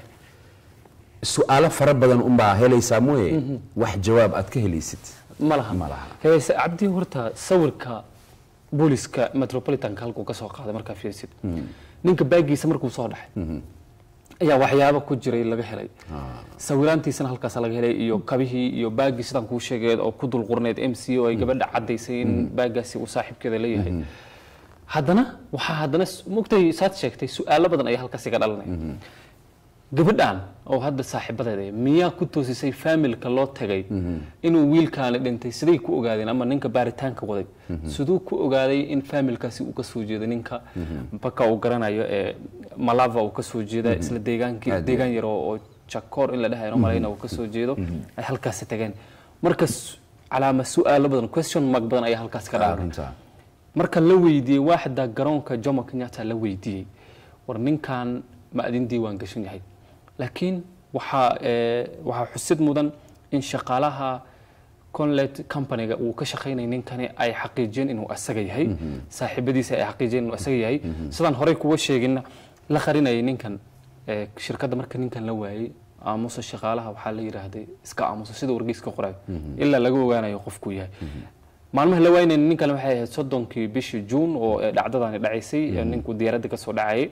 su-aalo fara badan unbaa helaysaa mooye wax jawaab aad ka helaysid ma laha Ma laha. heese cabdi horta sawirka booliska metropolitanka halkuu ka soo qaaday markaa fiirsid ninka baagiisa markuu soo dhaxay ayaa waxyaabo ku jiray laga helay sawiraantiisana halkaas laga helay iyo kabihii iyo baagii sidaan kuu sheegay oo ku dulqurneyd m c o ay gabadha caddaysay in baagaasi uu saaxiibkeeda leeyahay haddana waxaa haddana s- mogtay saad sheegtay su-aalo badan ayaa halkaasi ka dhalanaya gabadhan oo hadda saaxiibadeeda ah, miyaa ku toosisay faamilka loo tagay inuu wiilkaani dhintay siday ku ogaadeen ama ninka baaritaanka waday siduu ku ogaaday in faamilkaasi uu ka soo jeedo ninka baka uu garanayo ee malava uu ka soo jeeda isla deegaankii Aad iyo deegaan yar oo oo jakoor in la dhahayo malayna uu ka soo jeedo ay halkaasi tageen marka s- calaama su-aalo badan question mark badan ayaa halkaasi ka dhalanay runta marka la weydiiyey waaxda garoonka jomo kenyatta la weydiiyey war ninkan ma adin diiwaan gashan yahay laakiin waxaa ee, waxaa xusid mudan in shaqaalaha conlet companyga uu ka shaqaynay ninkani ay xaqiijiyeen inuu asaga yahay saaxiibadiisa ay xaqiijiyeen inuu asaga yahay sidaan horey kuga sheeginna la qarinayay ninkan ee, shirkadda marka ninkan la waayey aamusa shaqaalaha waxaa la yidhaahday iska aamusa sida wargeyska qorayo ilaa laga ogaanayo qofkuu yahay maalmaha la waynayna ninkan waxay ahayd soddonkii bishii juun oo ee dhacdadani dhacaysay ee ninku diyaaradda ka soo dhacayay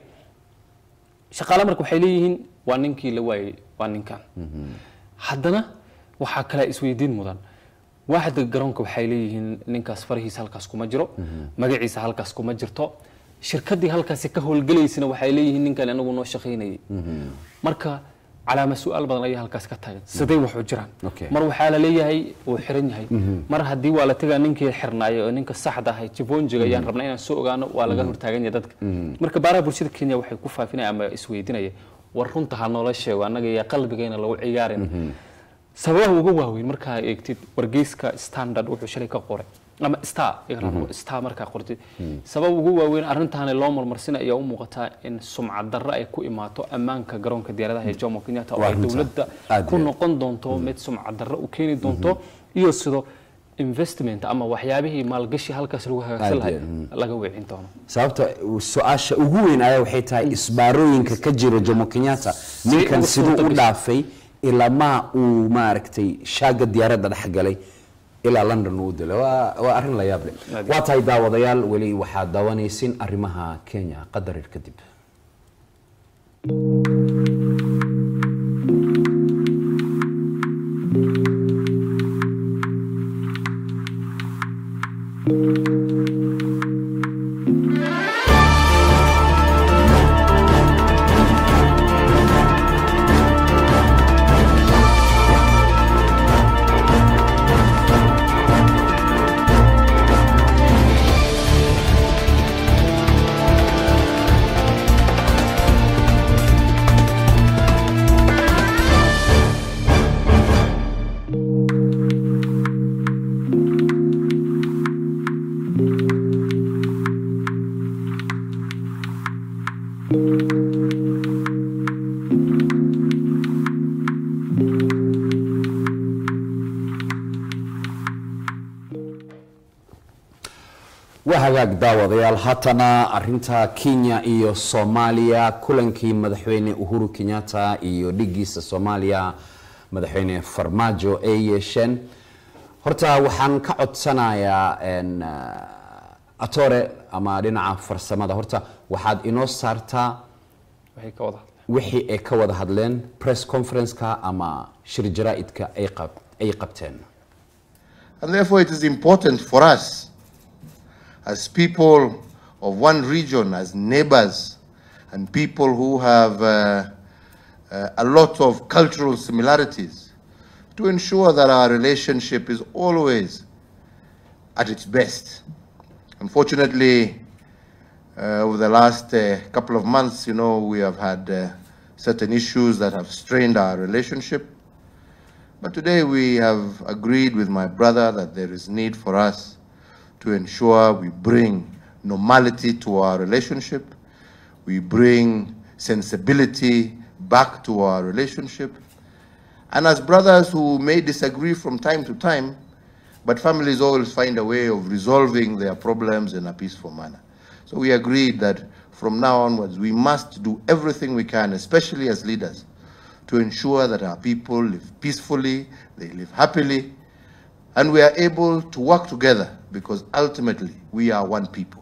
shaqaale marka waxay leeyihiin waa ninkii la waayey waa ninkan haddana waxaa kale isweydiin mudan waaxda garoonka waxay leeyihiin ninkaas farahiisa halkaas kuma jiro magaciisa halkaas kuma jirto shirkaddii halkaasi ka howlgelaysana waxay leeyihiin ninkan anagu noo shaqaynayay marka calaama su-aal badan ayaa halkaas ka taagan siday wax u jiraan Okay. mar waxaa la leeyahay wuu xiran yahay mar haddii waa la tegaa ninkii xirnaayo oo ninka saxda ahay jibonjiga ayaan rabnaa inaan soo ogaano waa laga hortaagan yahay dadka marka baaraha bulshada kenya waxay ku faafinaya ama isweydiinaya war runta ha noola sheego annaga yaa qalbigeena lagu ciyaarin sababaha ugu waaweyn markaa eegtid wargeyska standard wuxuu shalay ka qoray ama star iga rabo, star markaa qortid sabab ugu waaweyn arrintaani loo marmarsina ayaa u muuqataa in sumcad darro ay ku imaato ammaanka garoonka diyaaradaha ee jomo kenyatta oo Waa ay runta. dowladda Aad ku iyo aad. noqon doonto mid sumcad darro u keeni doonto iyo sidoo investment ama waxyaabihii maalgashi halkaas lagu hagaagsan Aad lahay iyo laga weecin doono sababta su-aasha ugu weyn ayaa waxay tahay isbaarooyinka ka jira jomo kenyatta ninkan ugu siduu u suurtagashay. dhaafay ilaa maa uu maaragtay shaaga diyaaradda dhex galay ilaa london uu dilay waa waa arrin la yaab leh Aad. waa tahay daawadayaal weli waxaad daawanaysin arrimaha kenya qadarir kadib waa hagaag daawadayaal haatana arinta kenya iyo soomaaliya kulankii madaxweyne uhuru kenyatta iyo dhigiisa soomaaliya madaxweyne farmaajo ay yeesheen horta waxaan ka codsanayaa en, uh, atore ama dhinaca farsamada horta waxaad inoo saartaa waxay ka wada hadleen wixii ay ka wada hadleen press conference-ka ama shir jaraa'idka ay qab- ay qabteen And therefore, it is important for us, as people of one region, as neighbors, and people who have uh, uh, a lot of cultural similarities, to ensure that our relationship is always at its best. Unfortunately, uh, over the last uh, couple of months, you know, we have had uh, certain issues that have strained our relationship. But today we have agreed with my brother that there is need for us to ensure we bring normality to our relationship, we bring sensibility back to our relationship. And as brothers who may disagree from time to time, but families always find a way of resolving their problems in a peaceful manner. So we agreed that from now onwards, we must do everything we can, especially as leaders, to ensure that our people live peacefully, they live happily, and we are able to work together because ultimately we are one people.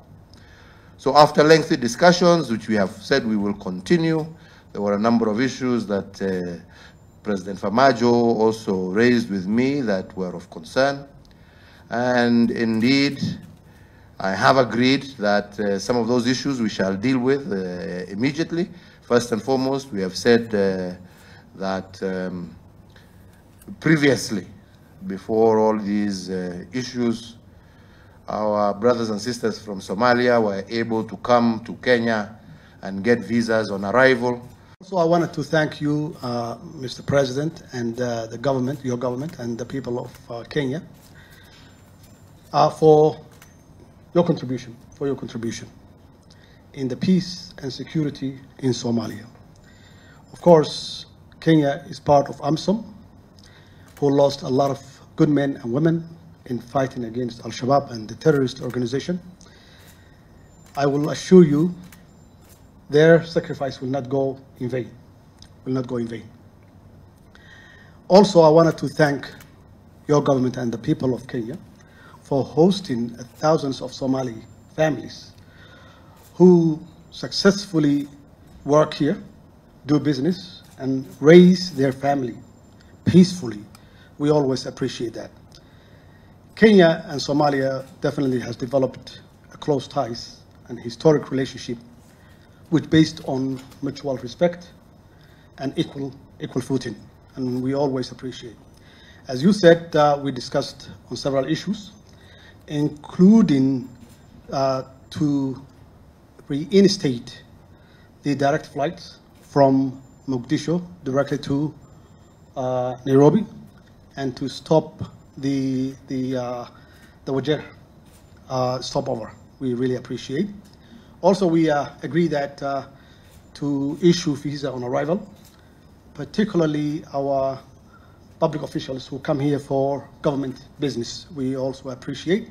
So after lengthy discussions, which we have said we will continue, there were a number of issues that uh, President Famajo also raised with me that were of concern. And indeed, I have agreed that uh, some of those issues we shall deal with uh, immediately. First and foremost, we have said uh, that um, previously, before all these uh, issues, our brothers and sisters from Somalia were able to come to Kenya and get visas on arrival. So I wanted to thank you, uh, Mr. President, and uh, the government, your government, and the people of uh, Kenya uh, for your contribution, for your contribution in the peace and security in Somalia. Of course, Kenya is part of AMSOM, who lost a lot of good men and women in fighting against Al Shabaab and the terrorist organization. I will assure you their sacrifice will not go in vain, will not go in vain. Also, I wanted to thank your government and the people of Kenya for hosting thousands of Somali families who successfully work here, do business, and raise their family peacefully. We always appreciate that. Kenya and Somalia definitely has developed a close ties and historic relationship which based on mutual respect and equal equal footing, and we always appreciate. As you said, uh, we discussed on several issues, including uh, to reinstate the direct flights from Mogadishu directly to uh, Nairobi, and to stop the the uh, the Wajir uh, stopover. We really appreciate. Also, we uh, agree that uh, to issue visa on arrival, particularly our public officials who come here for government business. We also appreciate.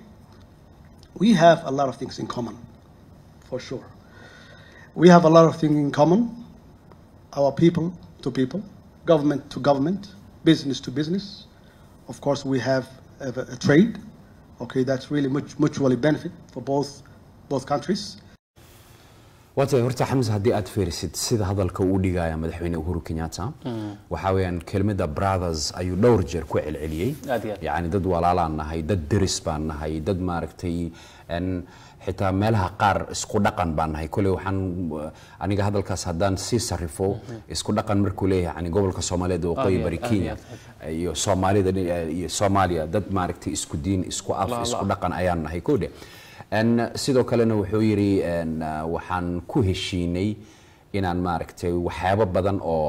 We have a lot of things in common, for sure. We have a lot of things in common. Our people to people, government to government, business to business. Of course, we have a, a trade. Okay, that's really much, mutually benefit for both both countries. waatay horta xamse haddii aad fiirisid sida hadalka uu dhigaya madaxweyne uhuru kenyatta waxaa weeyaan kelmadda brothers ayuu dhowr jeer ku celceliyey Aad iyo aad. yacni dad walaalaan nahay dad deris baan nahay dad maaragtay en, xitaa meelaha qaar isku dhaqan baan nahay koley waxaan uh, aniga hadalkaas haddaan sii sarrifo isku dhaqan markuu leeyahay yani gobolka soomaaliyeed waqooyi Aad iyo bari aad, aad iyo kenya aad, iyo soomaalida iyo soomaaliya dad maaragtay isku diin isku af La- la- isku dhaqan ayaan nahay kodhe En, sidoo kalena wuxuu yidhi en, uh, waxaan ku heshiinay inaan maaragtay waxyaabo badan oo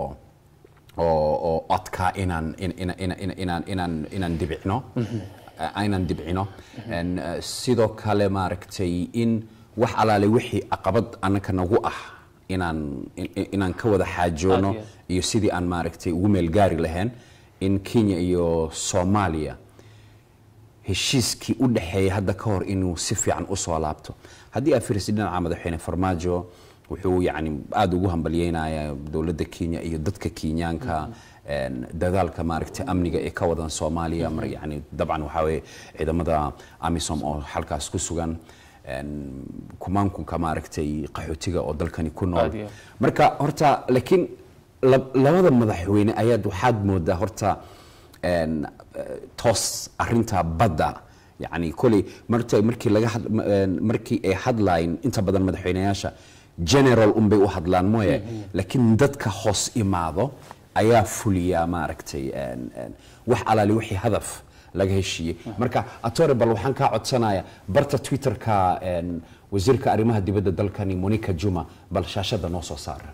oo oo codka inaan in- in- in- in- inaan inaan inaan dibicno uh, inaan dibcino En, uh, sidoo kale maaragtay in wax alaale wixii caqabad annaka nagu ah inaan in- in- inaan ka wada xaajoono Aad iyo aad. iyo sidii aan maaragtay ugu meel gaari lahayn in kenya iyo soomaaliya heshiiskii u dhexeeyay hadda ka hor inuu si fiican usoo laabto haddii aad fiirisid dhinaca madaxweyne farmaajo wuxuu yani aada ugu hambalyeynayaa dowladda kenya iyo dadka kenyaanka een, dadaalka maaragtay amniga ee ka wadan soomaaliya mar yani dabcan waxaa weeye ciidamada amisom oo halkaas ku sugan een, kumaankunka maaragtay qaxootiga oo dalkani ku nool Aad iyo aad. marka horta laakiin lab- labada madaxweyne ayaad waxaad moodaa horta een, eh, toos arinta badda yani koley marta markii laga had- ma- een, markii ay hadlayn inta badan madaxweyneyaasha general unbay u hadlaan mooye laakiin dadka hoos imaado ayaa fuliya maaragtay een, een, wax alaali wixii hadaf laga heshiiyey marka atore bal waxaan kaa codsanaya barta twitterka een, wasiirka arrimaha dibadda dalkani monica juma bal shaashada noo soo saara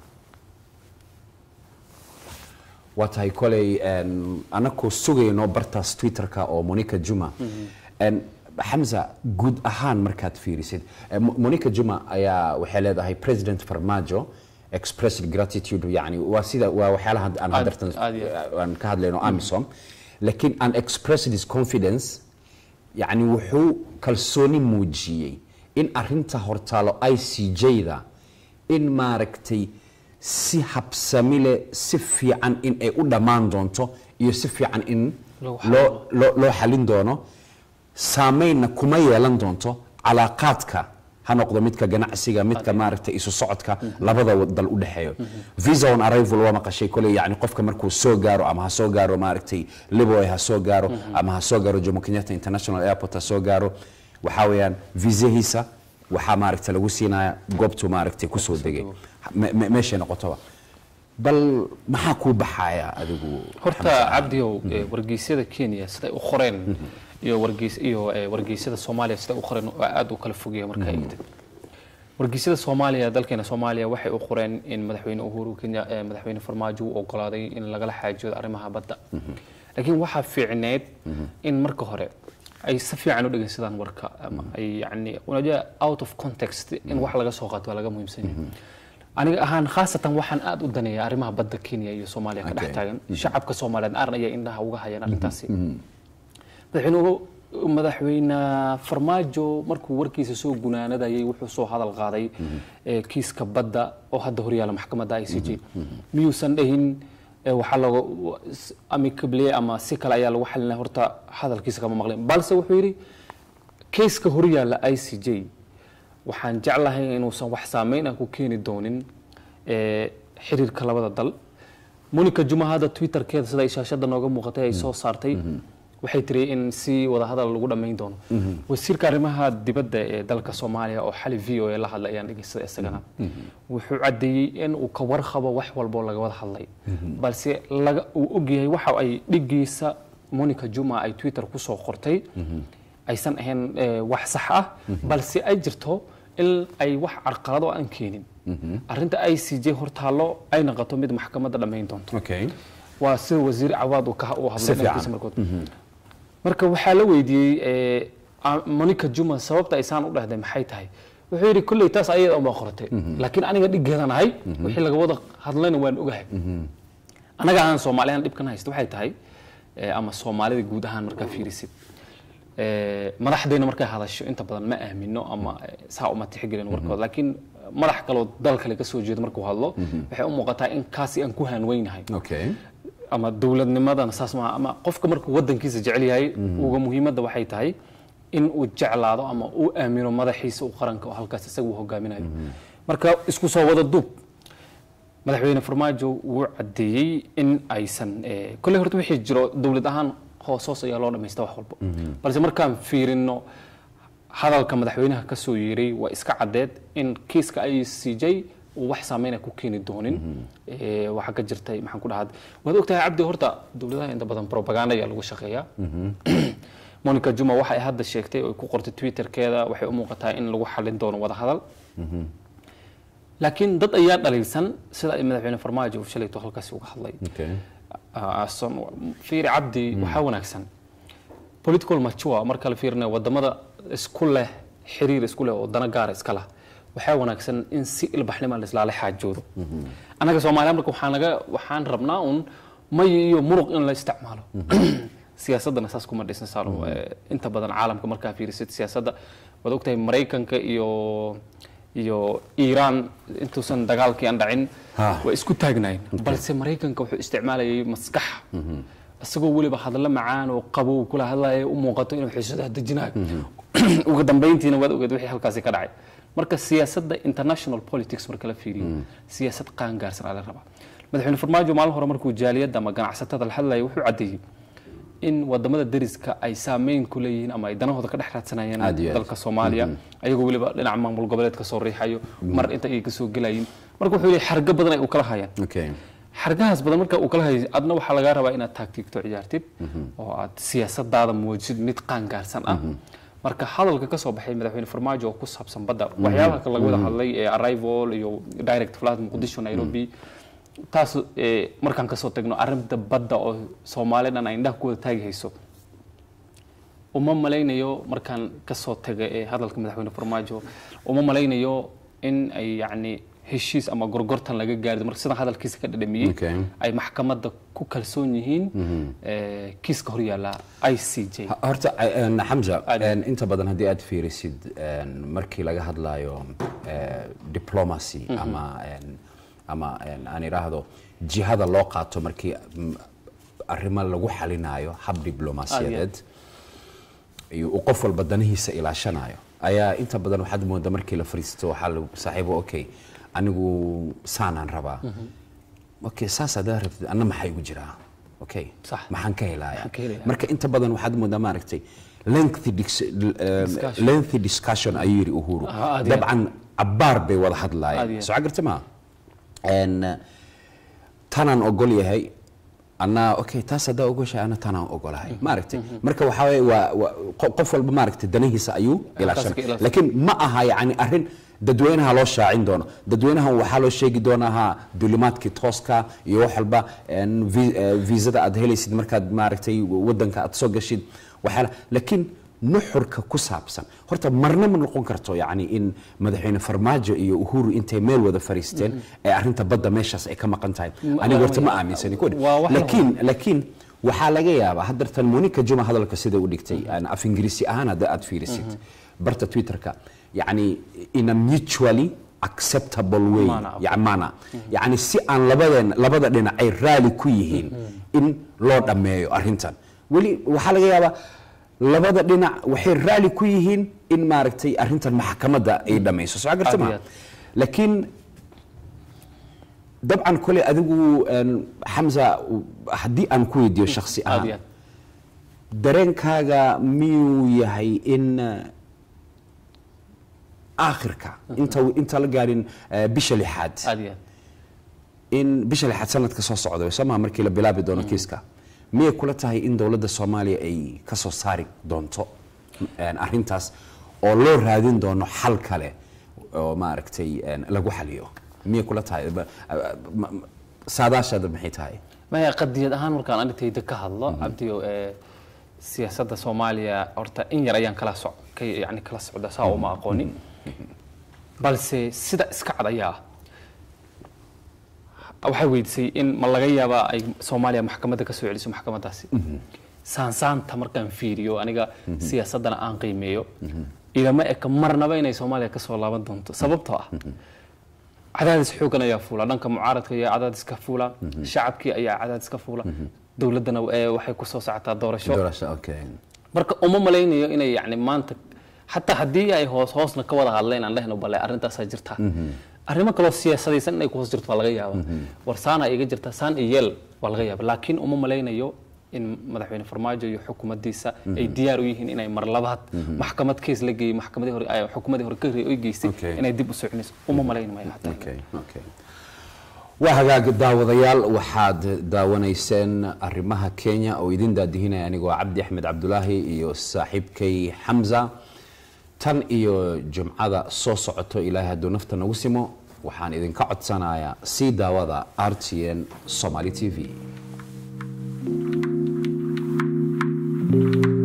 waa tahay koley een, anakoo sugayno bartaas twitterka oo monica juma Een, xamza guud ahaan markaad fiirisid eh, Mo- monica juma ayaa waxay leedahay president farmajo expressed gratitude yani waa sida waa waxyaalaha aan Aad- hadartan aad iyo aan ka hadlayno amisom laakiin an expressed his confidence yani wuxuu kalsooni muujiyey in arinta hortaalo i c j-da in maaragtay si habsami leh si fiican in ay u dhammaan doonto iyo si fiican in Loo loo loo- loo xalin doono saameynna kuma yeelan doonto calaaqaadka ha noqdo midka ganacsiga midka maaragtay isu socodka labada wa- dal u dhexeeyo visa on arrival waa maqashay koley yani qofka markuu soo gaaro ama ha soo gaaro maaragtay liboy ha soo gaaro ama ha soo gaaro jomo kenyatta international airport ha soo gaaro waxaa weeyaan visahiisa waxaa maaragtay lagu siinaya goobtuu maaragtay kusoo degay Me- me- meeshay noqotoba bal maxaa kuu baxaya adigu horta cabdiyow eh, wargeysyada kenya siday u qoreen iyo wargeys iyo eh, wargeysyada soomaaliya siday u qoreen waa aad u kala fogaya markaa eegtid wargeysyada soomaaliya dalkeena soomaaliya waxay u qoreen in madaxweyne uhuru kenya eh, madaxweyne farmaajo uu ogolaaday in lagala xaajoodo arrimaha badda laakiin waxaa fiicneed in marka hore ay si fiican u dhegeysadaan warka ama ay yani unajua out of context in wax laga soo qaato waa laga muhiimsan yahay aniga ahaan khaasatan waxaan aad u daneeya arrimaha badda kenya iyo soomaaliya ka dhex Okay. taagan shacabka soomaaliyeed aaran ayaa indhaha uga hayaan arrintaasi madaxweyne madaxweyne farmaajo markuu warkiisa soo gunaanadayay wuxuu soo hadal qaaday eh, kiiska badda oo hadda horyaala maxkamadda i c j miyuusan dhahin eh, waxaa lagu amicable ama si kale ayaa lagu xalinaya horta hadalkiisa kama maqlin balse wuxuu yidhi kiiska horyaala i c j waxaan jeclahay inuusan wax saameyn ah ku keeni doonin eh, xiriirka labada dal monica juma hadda twitterkeeda sida ay shaashada nooga muuqatay ay soo saartay waxay tiri in si wada hadal lagu dhammayn doono wasiirka arrimaha dibadda ee dalka soomaaliya oo xali v o a la hadlay ayaan dhegeysaday isagana wuxuu caddeeyey in uu ka warqabo wax walba oo laga wada hadlay balse laga uu ogyahay waxa ay dhigiisa monica juma ay twitter kusoo qortay aysan ahayn eh, wax sax ah balse ay jirto in ay wax carqalado aan keenin arrinta i c j hortaallo ay noqoto mid maxkamadda dhammayn doonto okay waa sida wasiir cawaad uu ka uu Si hadlay fiican. dhankiisa markood marka waxaa la weydiiyey eh, ah, monica juma sababta ay saan u dhahday maxay tahay wuxuu yidhi kolley taas ayada uma qoratay laakiin aniga dhiggeedan ahay wixii laga wada hadlayna waan ogahay anaga ahaan soomaaliyan dhibkan haysta waxay tahay eh, ama soomaalida guud ahaan markaa fiirisid eh, madaxdeena markay hadasho inta badan ma aamino ama eh, saa uma tixgelin warkooda laakiin madax kaloo dal kale ka soo jeeda markuu hadlo waxay u muuqataa in kaasi aan ku hanweynahay okay ama dowladnimadana saas maaha ama qofka markuu wadankiisa jecel yahay uga muhiimadda waxay tahay in uu jeclaado ama uu aamino madaxiisa uu qaranka oo halkaas isaga uu hogaaminayo marka isku soo wada duub madaxweyne farmaajo wuu caddeeyey in aysan eh, kolley horta wixii jiro dowlad ahaan hoos hoos ayaa loo dhamaysta wax walba balse markaan fiirino hadalka madaxweynaha ka soo yeeray waa iska caddeed in kiiska i c j uu wax saameyna ku keeni doonin Eh, waxaa ka jirtay maxaan ku dhahaa waad ogtahay cabdi horta dowladaha inta badan propaganda ayaa lagu shaqeeyaa monica juma waxay hadda sheegtay oo ay ku qortay twitterkeeda waxay u muuqataa in lagu xalin doono wada hadal laakiin dad ayaa dhaliilsan sida ay madaxweyne farmaajo uu shalayto halkaasi uga hadlay okay Ah, son- fiiri cabdi waxaa wanaagsan political mature marka la fiirinayo wadamada isku leh xiriir isku leh oo dana gaara iska lah waxaa wanaagsan in si ilbaxnima laislaala xaajoodo annaga soomaaliya marka waxaa naga waxaan rabnaa un may iyo muruq in la isticmaalo siyaasadana saas kuma dhisna saalo Eh, inta badan caalamka markaa fiirisid siyaasadda waad ogtahay maraykanka iyo iyo iiraan intuusan dagaalkii aan dhacin Ha. waa isku taagnayn balse maraykanka wuxuu isticmaalayay maskax isagoo weliba hadallo macaan oo qabow kula hadlaya u muuqato inuu xiisadaha dejinayo ugu dambayntiina waad ogeed wixii halkaasi ka dhacay marka siyaasadda international politics marka la fiiriyo siyaasad qaangaarsan aa la rabaa madaxweyne farmaajo maalin hore markuu jaaliyadda ama ganacsatada la hadlaya wuxuu caddeeyey in wadamada deriska ay saameyn ku leeyihiin ama ay danahooda ka dhex raadsanayaan Aad iyo aad. dalka soomaaliya ayagoo weliba dhinaca maamul goboleed ka soo riixayo mar inta ay kasoo gelayin marka wuxuu leeyahay xargo badan ay u kala hayaan okay xargahaas badan marka uu kala hayay adna waxaa lagaa rabaa inaad taagtiigto ciyaartid oo aad siyaasadaada muujisid mid qaangaarsan ah marka hadalka ka soo baxay madaxweyne farmaajo oo ku saabsan badda waxyaabaha kale laga wada hadlay ee arrival iyo direct flight muqdisho nairobi taas eh, markaan kasoo tagno arrinta badda oo soomaali dhan ay indhaha ku wada taagi hayso uma malaynayo markaan kasoo taga ee hadalka madaxweyne farmaajo uma malaynayo in ay yacni heshiis ama gorgortan laga gaari marka sidan hadalkiisa ka dhadhamiyey Okay. ay maxkamadda ku kalsoon yihiin eh, kiiska horyaala i c j Ha- horta een, xamza Aad. een, inta badan haddii aad fiirisid een, markii laga hadlayo eh, diplomacy ama een, ama een, aan idhaahdo jihada loo qaato markii mm, arrimo lagu xalinayo hab diblomaasiyadeed iyo uu qof walba danihiisa ilaashanayo ayaa inta badan waxaad moodaa markii la fariisto waxaa lagu saaxiibo okay anigu saanaan rabaa okay saas hadaa rabtid anna maxaa igu jiraa okay Sax. maxaan ka helaya Maxaan ka helayaa? marka inta badan waxaad moodaa maaragtay lengthy dis- um, Discussion. lengthy discussion ayuu yidhi uhuru Ah, aad iyo dabcan cabbaar bay wada Aad hadlaayeen iyo soo garta ma En, tanaan ogol yahay anaa okay taas haddaa ogoshahay ana tanaan ogolahay maaragtay marka waxaa waye waa waa- qo- qof walba maaragtay danihiisa ayuu ilaashan ka ilaashan. laakiin ma aha yani arrin dadweynaha loo shaacin doono dadweynaha waxaa loo sheegi doonaa ha dulimaadkii tooska iyo wax walba en, vi- eh, viisada aad helaysid markaad maaragtay wadanka aad soo gashid waxyaala laakiin nuxurka ku saabsan horta marna ma noqon karto yani in madaxweyne farmaajo iyo uhuru intay meel wada fariisteen ee arrinta badda meeshaas ay ka maqan tahay aniga horta ma aaminsani ku Waa wax la laakiin laakiin waxaa laga yaabaa haddartan monica juma hadalka sida u dhigtay aan af ingiriisi ahaan hadda aad fiirisid barta twitterka yani in a mutually acceptable way Manner, okay. ya- manner yani si aan labadeen labada dhinac ay raali ku yihiin in loo dhammeeyo arrintan weli waxaa laga yaabaa labada dhinac waxay raali ku yihiin in maaragtay arrintan maxkamadda ay dhammayso soo garta Aad iyo ma aad. laakiin dabcan kole adigu een, xamza haddii aan ku weydiiyo shakhsi aad iyo ahaan aad dareenkaaga miyuu yahay in eh, aakhirka inta inta la gaarin eh, bisha lixaad aad iyo aad in bisha lixaad sanadka soo socda soo maha markii la bilaabi doono kiiska miyay kula tahay in dowladda soomaaliya ay ka soo saari doonto een, arrintaas oo loo raadin doono xal kale oo maaragtay een, lagu xaliyo miyay kula tahay Ba- ma- ma- saadaashaada maxay tahay maya qadiyad ahaan markaan arintayda ka hadlo cabdiyo ee siyaasadda soomaaliya horta in yar ayaan kala soc ka yani kala socda saa uma aqoonin balse sida iska cad ayaa ah waxay weydiisay in ma laga yaabaa ay soomaaliya maxkamadda ka soo celiso maxkamaddaasi saansaanta markaan fiiriyo aniga siyaasaddana aan qiimeeyo ilama eka marnaba inay soomaaliya ka soo laaban doonto sababtoo ah cadaadis xoogan ayaa fuula dhanka mucaaradka ayaa cadaadis ka fuula shacabkii ayaa cadaadis ka fuula dowladdana ee waxay ku soo socotaa doorasho doorasho okay marka uma malaynayo inay yani maanta xataa haddii ay hoos hoosna ka wada hadleen aan lehno bale arrintaasaa jirta arrimo kaloo siyaasadaysan inay ku hoos jirto waa laga yaaba war saana iga jirta saan iyo yeel waa laga yaaba laakiin uma malaynayo in madaxweyne farmaajo iyo xukuumaddiisa ay diyaar u yihiin inay mar labaad maxkamad kees la geeyey maxkamadii hore ay xukuumadii hore ka ay geystay Okay. inay dib u soconayso uma malaynayo hataa Okay, okay. waa hagaag daawadayaal waxaad daawanayseen arrimaha kenya oo idin daadihinaya anigoo cabdi axmed cabdulaahi iyo saaxiibkay xamza tan iyo jumcada soo socoto ilaahay hadduu nafta nagu simo waxaan idinka codsanayaa sii daawada r t n somaly t v